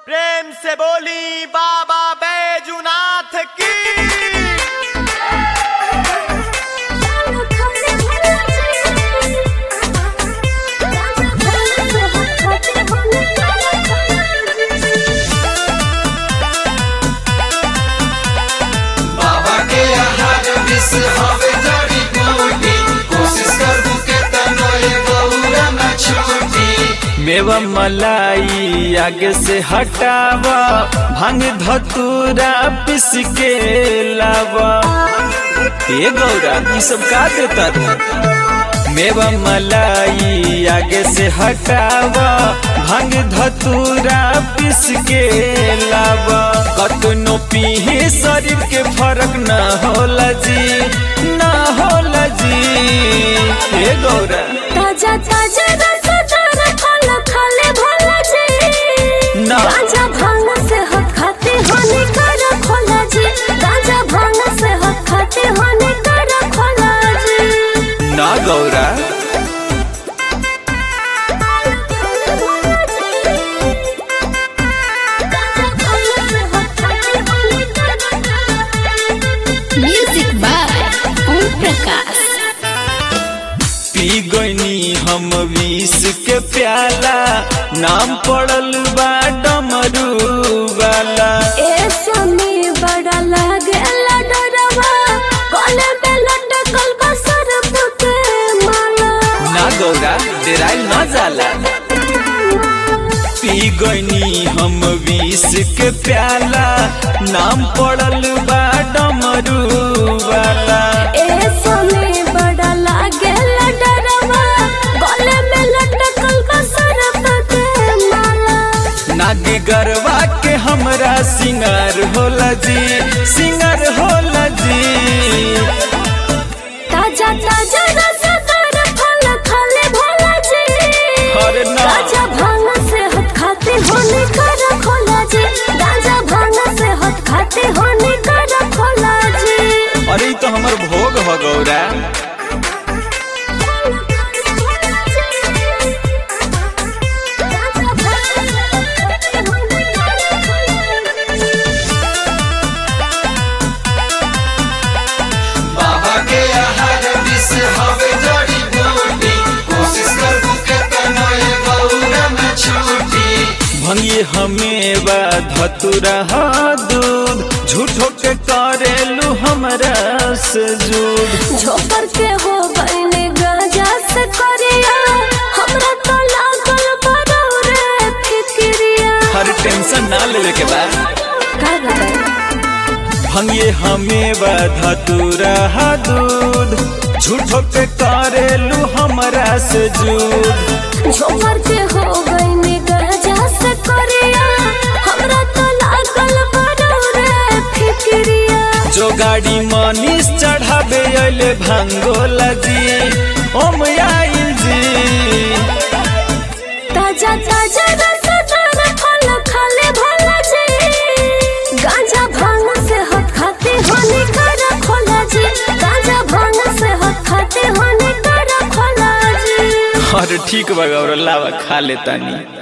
प्रेम से बोली बाबा बैजुनाथ की बाबा के आहार विष हवे जड़ी बूटी कोशिश करबू के तनो ये गौरा न छूटी मेवा मलाई आगे से हटावा भांग धतूरा पिस के लावा ए गौरा ई सब का देता रे मेवा मलाई आगे से हटावा भांग धतूरा पिस के लावा कतनो पीही शरीर के फर्क न होला जी न होला जी ए गौरा ताजा ताजा रसदार फल खाले भला जी ना। गांजा भांग से हट खाते होने कर खोला जी गांजा भांग से हट खाते होने कर खोला जी ना गौरा म्यूजिक बाय ओम प्रकाश पी गईनी हम विष के प्याला नाम पड़ल बा डमरू वाला ए समी बड़ा लागेला डरवा कोने पे लटकल बा सरप के माला ना गौरा डेराइल न जाला पी गईनी हम विष के प्याला नाम पड़ल बा डमरू वाला ए समी बड़ा लागेला डरवा कोने में लटकल बा सरप के माला नागी गरवा के हमरा सिंगार होला जी सिंगार होला जी ताजा ताजा रसदार फल खाले भोला जी अरे ना। गांजा भांग से हट खाते होने कर खोला जी गांजा भांग से हट खाते होने कर खोला जी अरे ई तो हमर भोग हो गौरा बाबा के आहार विष हवे जड़ी बूटी कोशिश करबू के तनो ये गौरा न छूटी भंगी हमें बा धतुरा हा दूध झूठो के करेलू हमरा से जूद झोपर के हो गईले गांजा से करिया हमरा तो लागल बड़ो रे फिक्रिया हर टेंशन ना लेवे के बा का बताई भंगी हमें बा धतुरा हा दूध झूठो के करेलू हमरा से जूद झोपर के हो गईले गांजा से करिया हमरा तो लागल बड़ो रे फिक्रिया जो गाड़ी मनीष चढ़ावे अले भांगोला जी ओम आइल जी ताजा ताजा रसदार फल खाले भला जी गांजा भांग से हट खाते होने कर खोला जी गांजा भांग से हट खाते होने कर खोला जी अरे ठीक बा गौरा लावा खा लेतानी